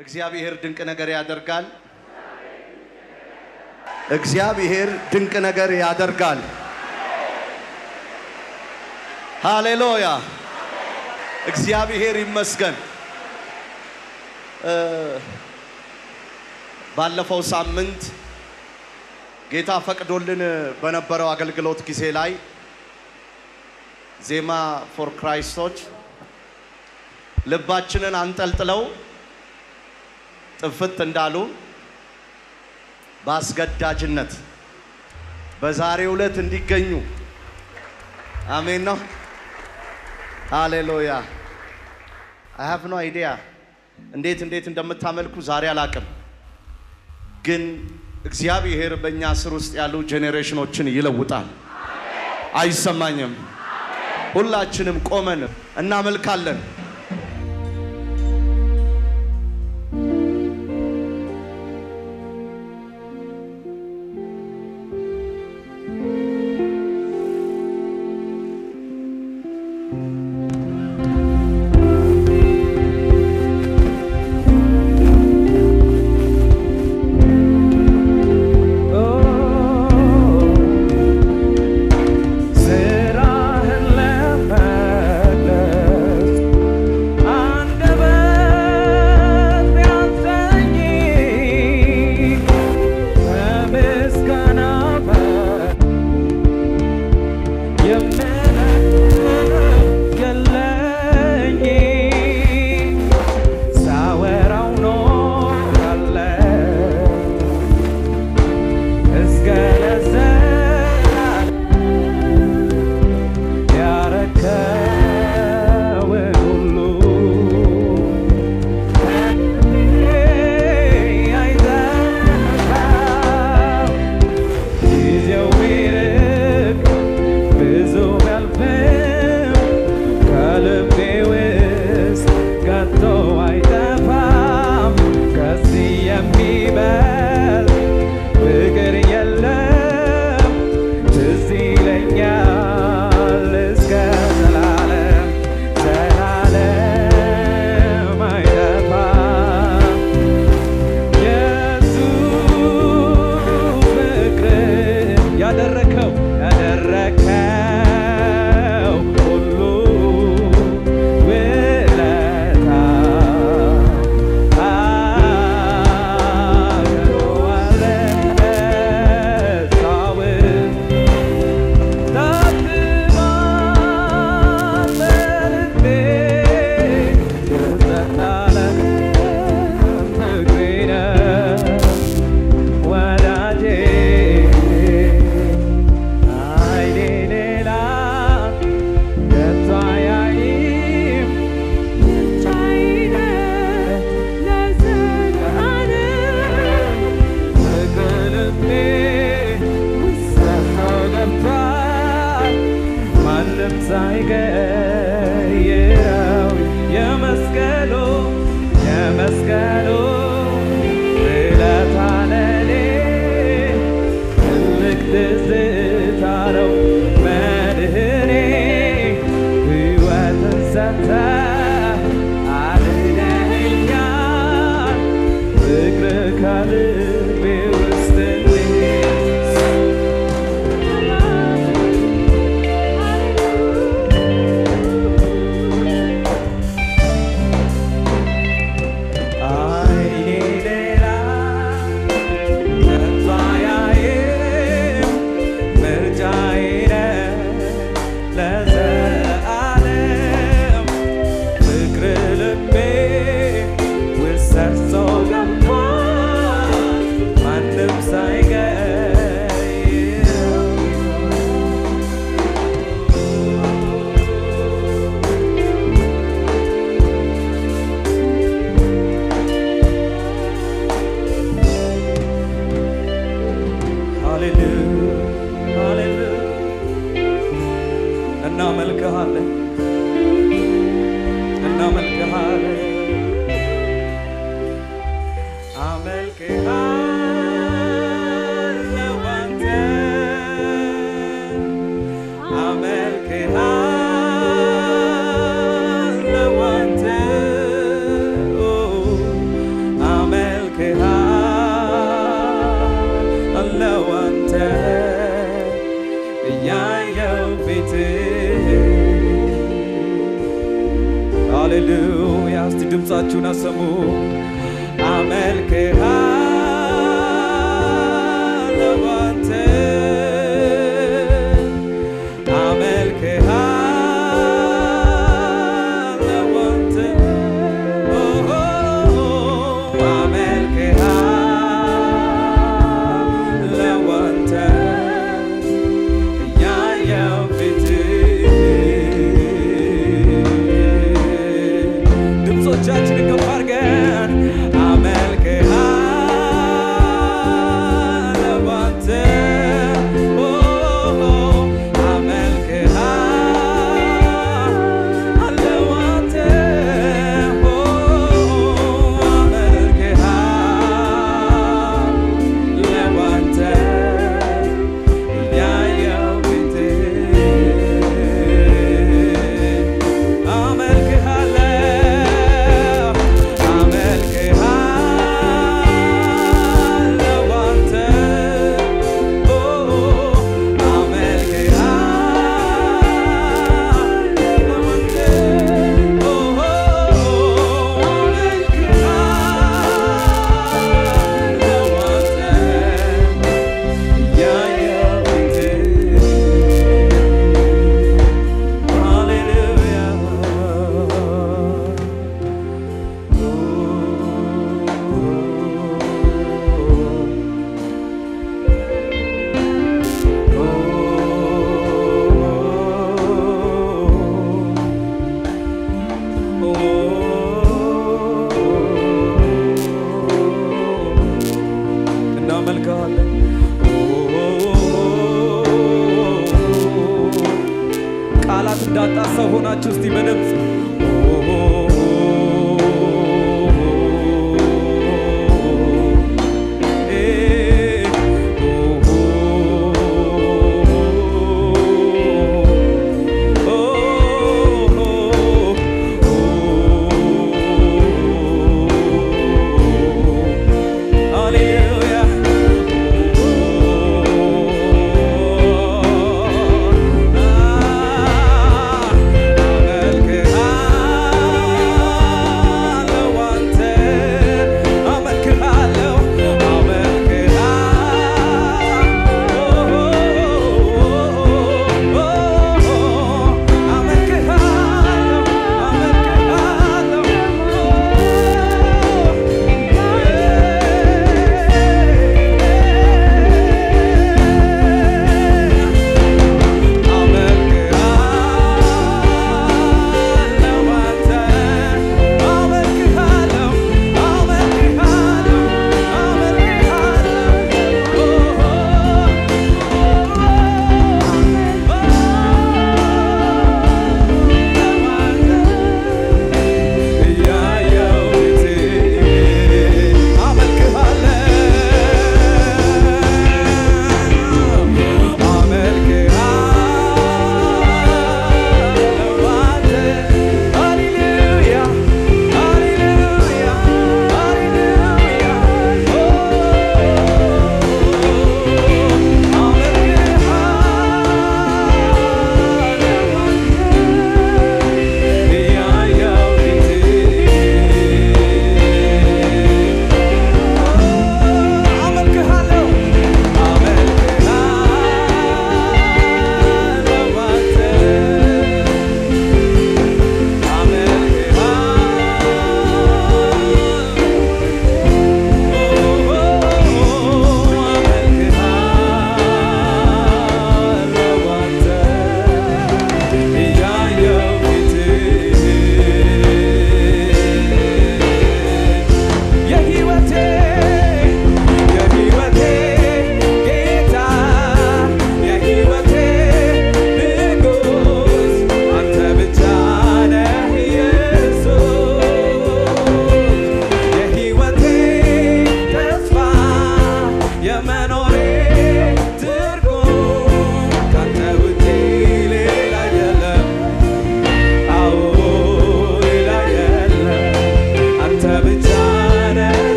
እግዚአብሔር ድንቅ ነገር ያደርጋል። እግዚአብሔር ድንቅ ነገር ያደርጋል። ሃሌሉያ! እግዚአብሔር ይመስገን። እ ባለፈው ሳምንት ጌታ ፈቅዶልን በነበረው አገልግሎት ጊዜ ላይ ዜማ ፎር ክራይስቶች ልባችንን አንጠልጥለው ጥፍት እንዳሉ በአስገዳጅነት በዛሬው ዕለት እንዲገኙ አሜን ነው። ሃሌሉያ አይ ሃቭ ኖ አይዲያ እንዴት እንዴት እንደምታመልኩ ዛሬ አላቅም፣ ግን እግዚአብሔር በእኛ ስር ውስጥ ያሉ ጄኔሬሽኖችን ይለውጣል። አይሰማኝም። ሁላችንም ቆመን እናመልካለን። ስራህን ለመግለጽ አንደበት ቢያንሰኝ ከምስጋና የምለው የለኝም ሳወራው ኖራለሁ እስከ ለዘላለም ያረከውን ሁሉ አይዘነጋም። ጊዜው ቢርቅ ብዙ ቢያልፍም ከልቤ ውስጥ ከቶ አይጠፋም። ከዚህ የሚበልጥ ፍቅር የለም። ትዝ ይለኛል እስከ ዘላለም ዘላለም አይጠፋም። ኢየሱስ ፍቅር ያደረከው ያደረከው ሁሉ ውለታ አገረዋለታውን ታትማል በልቤ የዘላለም ፍቅሬ ነው ወዳጄ አይኔ ሌላ ከቶ አያይም ብቻዬን ለዘላለም በልቤ ውስጥ ገብቷል ማንም ሳይቀይረው የመስቀሉ የመስቀሉ ውለታ ለኔ ትልቅ ትዝታ ነው መድህኔ ሕይወትን ሰጥተህ አድነኸኛል ፍቅር ከልቤ ውስጥ እንዲህ አይኔ ሌላ ከቶ አያይም ምርጫዬ ነህ ለዘላለም ፍቅር ልቤ ውስጥ ሰርጾ ገብቷል ማንም ሳይቀይረው ሃሌሉያ ሃሌሉያ እናመልክሃለን እናመልክሃለን አመልክሃለሁ አንተ አመልክሃለሁ አንተ ድምፃችሁን አሰሙ። አመልክሃለሁ አንተ አመልክሃለሁ አንተ ኦሆ አመልክሃለሁ አንተ እያየሁ ፊትህ ድምፆቻችንን ከፍ አድርገን አመልክሃለሁ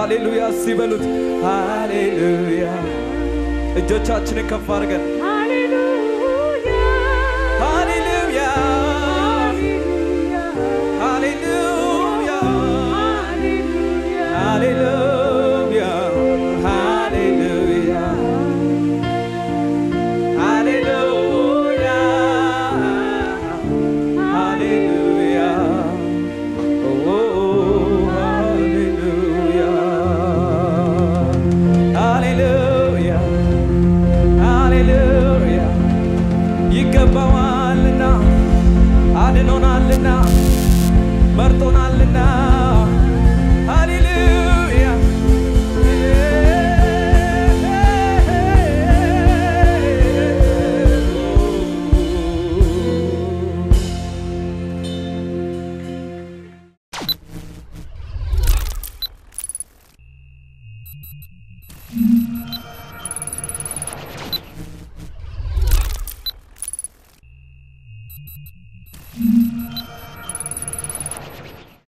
ሃሌሉያ ሲበሉት ሃሌሉያ እጆቻችንን ከፍ አድርገን ሃሌሉያ ሃሌሉያ ሃሌሉያ ሃሌሉያ ሃሌሉያ ሃሌሉያ ኦ ሃሌሉያ ሃሌሉያ ሃሌሉያ ይገባዋልና አድኖናልና መርጦናልና ሃሌሉያ